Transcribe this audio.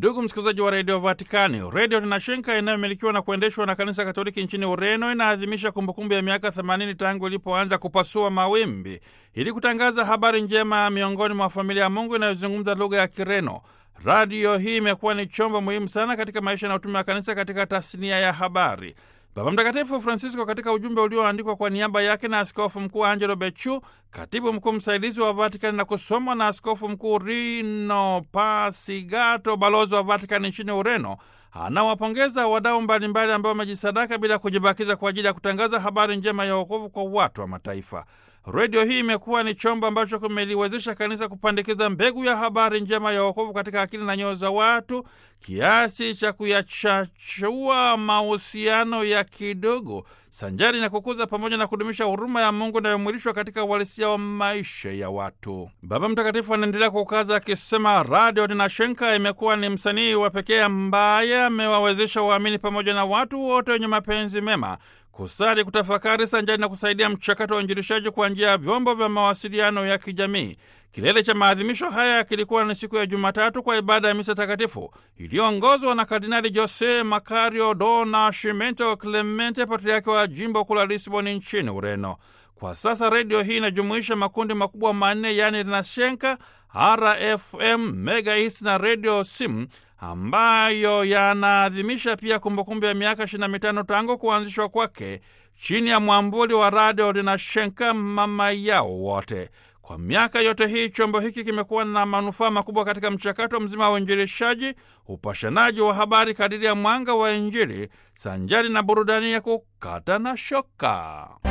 Ndugu msikilizaji wa redio Vatikani, redio Tinashenka inayomilikiwa na kuendeshwa na kanisa Katoliki nchini Ureno inaadhimisha kumbukumbu ya miaka 80 tangu ilipoanza kupasua mawimbi ili kutangaza habari njema miongoni mwa familia ya Mungu inayozungumza lugha ya Kireno. Radio hii imekuwa ni chombo muhimu sana katika maisha na utume wa kanisa katika tasnia ya habari. Baba Mtakatifu Francisco katika ujumbe ulioandikwa kwa niaba yake na askofu mkuu Angelo Becciu, katibu mkuu msaidizi wa Vatikani, na kusomwa na askofu mkuu Rino Pasigato, balozi wa Vatikani nchini Ureno, anawapongeza wadau mbalimbali ambao wamejisadaka bila kujibakiza kwa ajili ya kutangaza habari njema ya wokovu kwa watu wa mataifa. Redio hii imekuwa ni chombo ambacho kimeliwezesha kanisa kupandikiza mbegu ya habari njema ya wokovu katika akili na nyoyo za watu kiasi cha kuyachachua mahusiano ya kidogo sanjari na kukuza pamoja na kudumisha huruma ya Mungu inayomwilishwa katika uhalisia wa maisha ya watu. Baba Mtakatifu anaendelea kukaza akisema, Radio Tinashenka imekuwa ni msanii wa pekee ambaye amewawezesha waamini pamoja na watu wote wenye mapenzi mema kusali, kutafakari sanjari na kusaidia mchakato wa uinjilishaji kwa njia ya vyombo vya mawasiliano ya kijamii. Kilele cha maadhimisho haya kilikuwa ni siku ya Jumatatu kwa ibada ya misa takatifu iliyoongozwa na Kardinali Jose Macario do Nascimento Clemente, patriaki wa jimbo kuu la Lisboni nchini Ureno. Kwa sasa redio hii inajumuisha makundi makubwa manne, yaani Tinashenka, RFM, Mega Hits na redio Sim ambayo yanaadhimisha pia kumbukumbu ya miaka 25 tangu kuanzishwa kwake chini ya mwambuli wa Radio Tinashenka, mama yao wote. Kwa miaka yote hii chombo hiki kimekuwa na manufaa makubwa katika mchakato mzima wa uinjilishaji, upashanaji wa habari kadiri ya mwanga wa Injili, sanjari na burudani ya kukata na shoka.